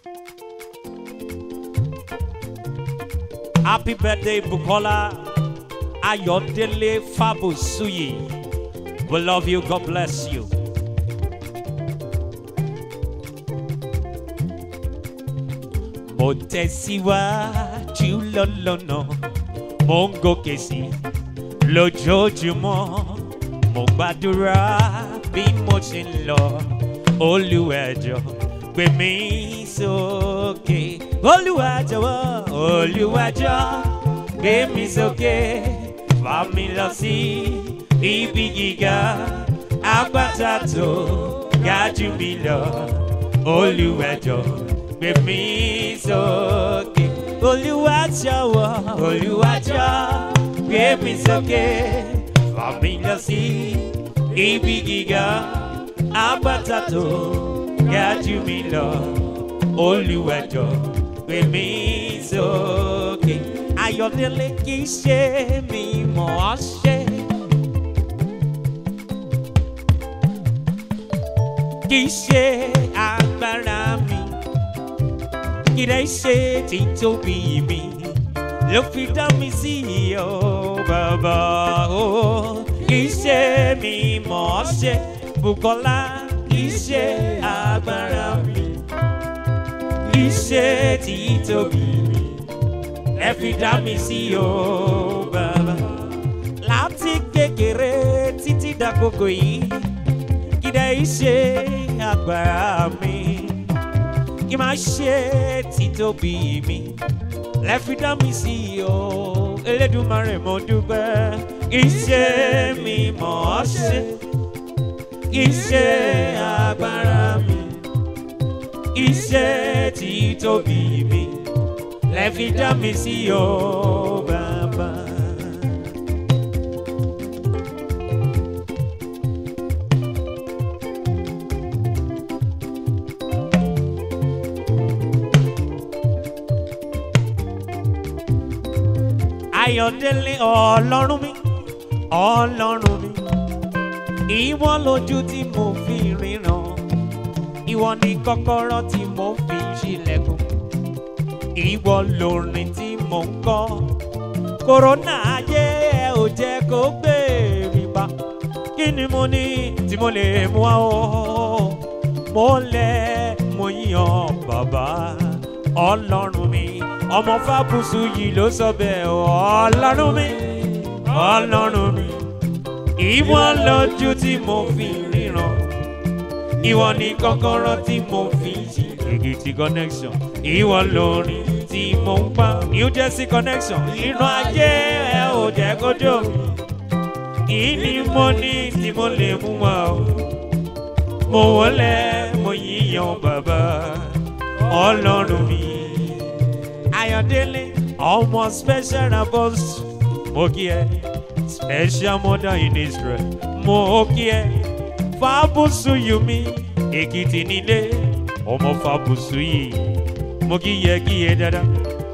Happy birthday, Bukola Ayodele Fabusuyi. We love you. God bless you. Mo tẹ̀síwájú lọ́lọ́nà, mo ń gòkè sí lójoojúmọ́. Mo gbàdúrà bí mo ṣe ń lọ, olùwẹ̀jọ gbé mi sókè. Olùwàjọwọ́, olùwàjọ gbé mi sókè, fà mí lọ sí ibi gíga, àpáta tó ga jù mí lọ. Olùwẹ̀jọ gbé mi sókè. Olùwàjọwọ́, olùwàjọ gbé mi sókè, fà mí lọ sí ibi gíga, àpáta tó ga jù mí lọ. Olùwẹ̀jọ gbé mi sókè. Ayọ̀délé kì í ṣe mi mọ̀ ọ́ ṣe. Kì í ṣe agbára mi. Kì í ṣe títóbi mi. Ló fi dá mi sí o bàbá o. Kì í ṣe mi mọ̀ ọ́ ṣe. Bùkọ́lá kì í ṣe agbára mi. Kì í ṣe títóbi mi ẹ fi dá mi sí o bàbá. láti kékeré títí dàkókò yìí kìdá yìí ṣe agbára mi kí máa ṣe títóbi mi lẹ fi dá mi sí o elédùnmarè mo dúpẹ́ iṣẹ́ mi mọ̀ ọ́ ṣe iṣẹ́ agbára mi iṣẹ́ títóbi mi lẹ fi dá mi sí o bàbá. Ayọ̀délé ọlọ́run mi ọlọ́run mi ìwọ lójú tí mo fi ríran ìwọ ni kọ́kọ́rọ́ tí mo fi ṣílẹ̀kùn ìwọ lórin tí mò ń kọ́ kòrónà ayé ẹ ò jẹ́ kó gbé mi pa kí ni mo ní tí mo lè mú wá o mo lẹ mo yan bàbá ọlọ́run mi ọmọ fábùsù yìí ló sọ bẹ́ẹ̀ o ọlọ́run mi ọlọ́run mi ìwọ lójú tí mo fi ríran ìwọ ni kọ́kọ́rọ́ tí mo fi ṣí èkìtì connection ìwọ lórin tí mo ń pa new jersey connection inú ajé ẹ ò jẹ́ kójó mi ìní mo ní tí mo lè mú wa o mo wọlé mo yíyan bàbá ọlọ́run mi ayọ̀délé ọmọ special abos mo kí ẹ special mother in israel mo kí ẹ fábùsù yumi èkìtì nílé ọmọ fábùsù yìí mo kí yẹ kí yẹ dáadáa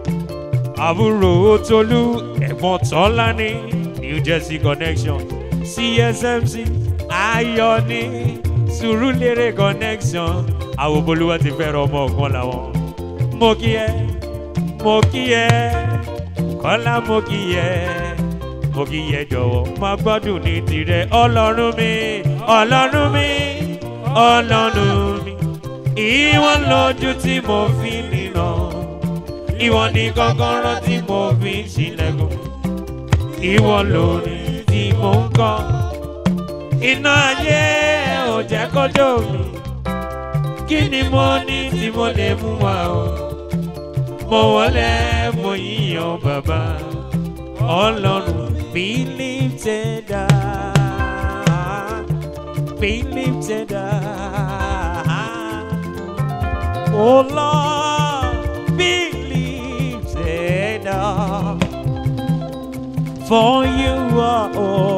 àbúrò tolú ẹ̀gbọ́n tọ́lá ní new jersey connection csmc ayọ̀ ní sùúrùlérè connection àwọn bolúwa ti fẹ́ràn ọmọ ọ̀kan làwọn mo kí ẹ mo kí ẹ kọ́lá mo kí ẹ mo kí ẹ jọ̀wọ́ máa gbọ́dún ní tirẹ̀ ọlọ́run mi ọlọ́run mi ọlọ́run mi ìwọ lójú tí mo fi nìna ìwọ ní kọ́kọ́rọ́ tí mo fi ṣílẹ̀kùn ìwọ lórí tí mo ń kọ́ iná ayé ò jẹ́ kójó mi kí ni mo ní tí mo lè mú wa o mo wọlé mo yíyan bàbá ọlọ́run be lifted up be lifted up oh lord be lifted up for you are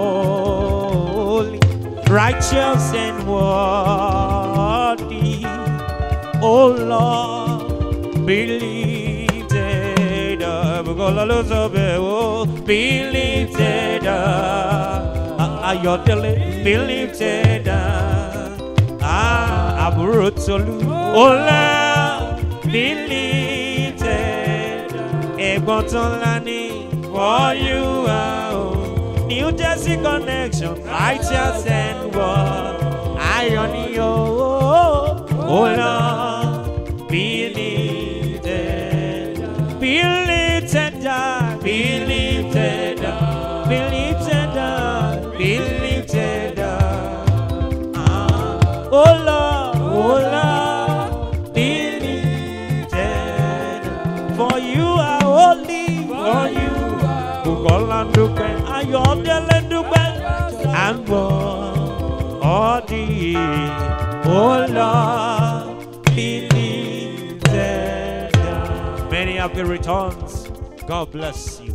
holy righteous and worthy oh lord be lifted up Bukola ló sọ bẹ́ẹ̀ o be lifted up Ayọ̀délé be lifted up ah àbúrò Tolú ọlá be lifted. Ẹ̀gbọ́n tó ńlá ní for you are o. New Jersey connection, righteous and what? Ayọ̀ ni o. Oh Lord, be lifted. Be lifted up, be lifted up, be lifted up, be lifted up. Ah, Oh Lord, oh Lord, be lifted up. For you are holy, for you Bukola dúpẹ́, Ayọ̀délé dúpẹ́, à ń gbọ́ ọdí, oh Lord, be lifted up. Many happy returns. God bless you.